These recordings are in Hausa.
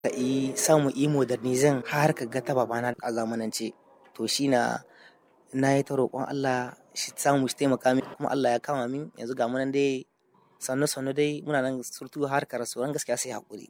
ka yi samu yi modernizin har ka ga ta babana a zamanance to shi na na yi ta roƙon Allah shi samu shi taimaka min kuma Allah ya kama min yanzu ga munan dai sannu sannu dai muna nan surtu har ka rasu gaskiya sai haƙuri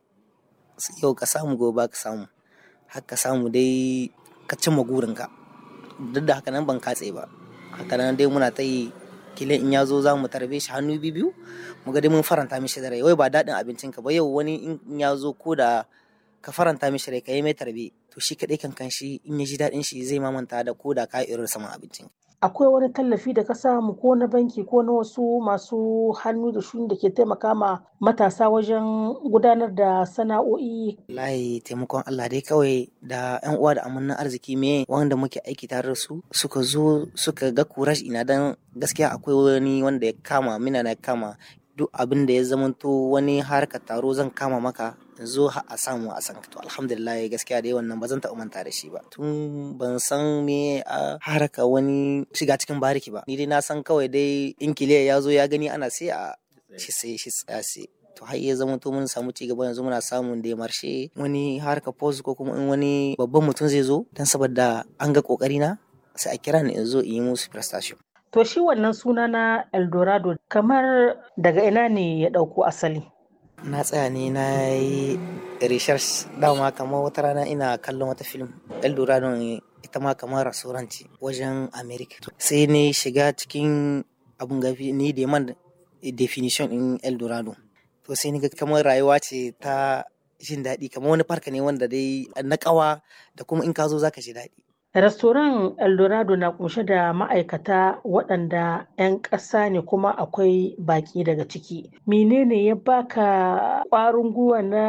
yau ka samu gobe ka samu har ka samu dai ka cimma gurinka duk da haka nan ban katse ba haka nan dai muna ta yi kilin in ya zo za mu tarbe shi hannu biyu mu ga dai mun faranta mishi da rai wai ba daɗin abincinka ba yau wani in ya zo ko da ka faranta mishi rai ka yi mai tarbe to shi kaɗai kan shi in ya ji daɗin shi zai mamanta da ko da ka irin saman abincin. Akwai wani tallafi da ka samu ko na banki ko na wasu masu hannu da shuni da ke taimaka ma matasa wajen gudanar da sana'o'i. Layi taimakon Allah dai kawai da yan uwa da amannan arziki me wanda muke aiki tare da su suka zo suka ga kurash ina dan gaskiya akwai wani wanda ya kama mina na kama duk abin da ya zamanto wani harka taro zan kama maka zo a samu a san to alhamdulillah gaskiya dai wannan ba zan taɓa manta da shi ba tun ban san me a haraka wani shiga cikin bariki ba ni dai na san kawai dai in kiliya ya zo ya gani ana sai a shi sai shi tsaya sai to har ya zama to mun samu ci gaba yanzu muna samun da marshe wani harka post ko kuma in wani babban mutum zai zo dan saboda an ga kokari na sai a kira ni in zo in yi musu prestation To shi wannan suna na Eldorado kamar daga ina ne ya ɗauko asali? Na tsaya ne na yi research dama kamar wata rana ina kallon wata film Eldorado ita ma kamar rasuranci wajen America. Sai ne shiga cikin abun gafi ni da man definition in Eldorado. To sai ni ga kamar rayuwa ce ta jin daɗi kamar wani farka ne wanda dai na ƙawa da kuma in ka zo zaka ji daɗi. Restoran Eldorado na kunshe da ma'aikata waɗanda 'yan ƙasa ne kuma akwai baƙi daga ciki. Menene ya baka ƙwarin gwiwa na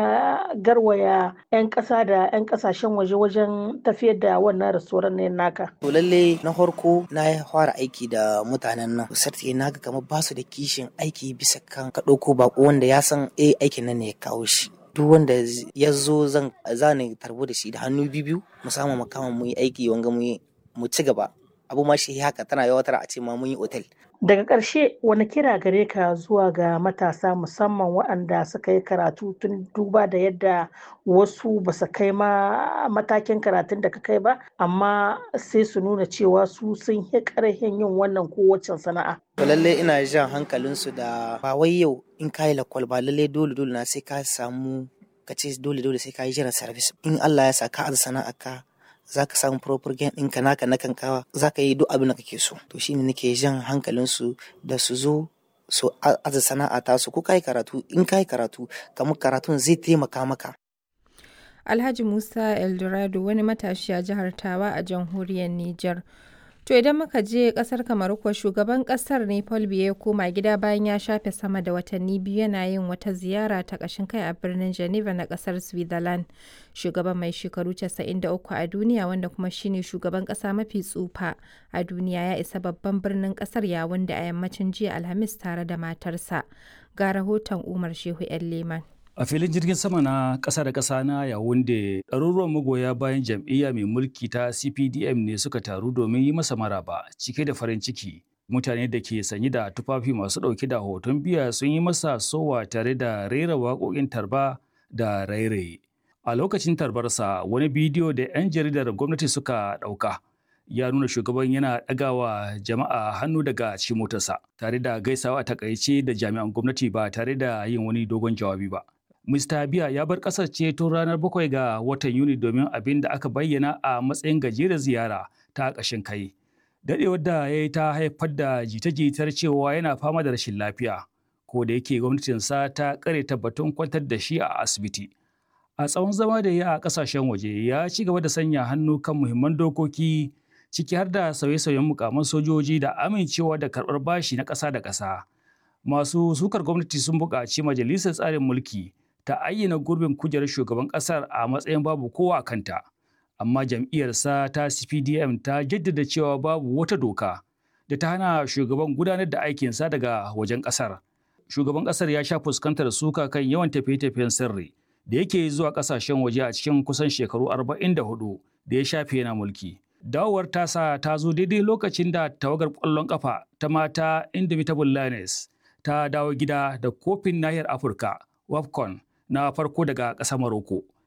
garwaya 'yan ƙasa da 'yan ƙasashen waje wajen tafiyar da wannan restoran ne naka? To lalle na farko na fara aiki da mutanen nan. Sarti na ga kamar basu da kishin aiki bisa kan ka ɗauko baƙo wanda ya san eh aikin nan ne ya kawo shi. duk wanda ya zo zan zani tarbo da shi da hannu biyu mu samu makama mu yi aiki wanga mu mu ci gaba abu ma shi haka tana yawatar a ce ma mun yi otel daga ƙarshe wani kira gare ka zuwa ga matasa musamman waɗanda suka yi karatu tun duba da yadda wasu ba su kai ma matakin karatun da ka kai ba amma sai su nuna cewa su sun yi ƙarfin yin wannan kowace sana'a to lalle ina jan hankalinsu da ba wai yau in ka yi lakwal ba lalle dole dole na sai ka samu ka ce dole dole sai ka yi jiran service in Allah ya sa ka aza sana'a ka za ka samu proper gain ɗinka naka na kankawa za ka yi duk abin da kake so to shine nake jan hankalinsu da su zo su aza sana'a ta su ko ka yi karatu in ka yi karatu kamar karatun zai taimaka maka Alhaji Musa Eldorado wani matashi a jihar Tawa a jamhuriyar Nijar. To idan muka je kasar Kamaru kuwa shugaban kasar ne Paul Biya ya koma gida bayan ya shafe sama da watanni biyu yana yin wata ziyara ta ƙashin kai a birnin Geneva na kasar Switzerland. Shugaban mai shekaru 93 a duniya wanda kuma shine shugaban ƙasa mafi tsufa a duniya ya isa babban birnin ƙasar yawun da a yammacin jiya Alhamis tare da matarsa. Ga rahoton Umar Shehu 'yan Leman. A filin jirgin sama na ƙasa da ƙasa na Yawunde, ɗaruruwan magoya bayan jam'iyya mai mulki ta CPDM ne suka taru domin yi masa maraba cike da farin ciki. Mutane da ke sanyi da tufafi masu ɗauke da hoton biya sun yi masa sowa tare da rera waƙoƙin tarba da rairaye. A lokacin tarbarsa, wani bidiyo da 'yan jaridar gwamnati suka ɗauka. ya nuna shugaban yana ɗagawa jama'a hannu daga cikin motarsa tare da gaisawa a takaice da jami'an gwamnati ba tare da yin wani dogon jawabi ba. Mr. Biya ya bar ƙasar ce tun ranar bakwai ga watan Yuni domin abin da aka bayyana a matsayin gajeren ziyara ta ƙashin kai. Daɗewar da ya yi ta haifar da jita-jitar cewa yana fama da rashin lafiya, ko da yake gwamnatinsa ta ƙare tabbatun kwantar da shi a asibiti. A tsawon zama da ya a ƙasashen waje ya ci gaba da sanya hannu kan muhimman dokoki ciki har da sauye-sauyen mukaman sojoji da amincewa da karɓar bashi na ƙasa da ƙasa. Masu sukar gwamnati sun buƙaci majalisar tsarin mulki ta ayyana gurbin kujerar shugaban ƙasar a matsayin babu kowa a kanta. Amma jam'iyyarsa ta CPDM ta jaddada cewa babu wata doka da ta hana shugaban gudanar da aikinsa daga wajen ƙasar. Shugaban ƙasar ya sha fuskantar suka kan yawan tafiye-tafiyen sirri da yake zuwa ƙasashen waje a cikin kusan shekaru 44 da ya shafe yana mulki. Dawowar tasa ta zo daidai lokacin da tawagar ƙwallon ƙafa ta mata Indomitable Lioness ta dawo gida da kofin nahiyar Afirka, WAFCON, na farko daga ƙasar Morocco.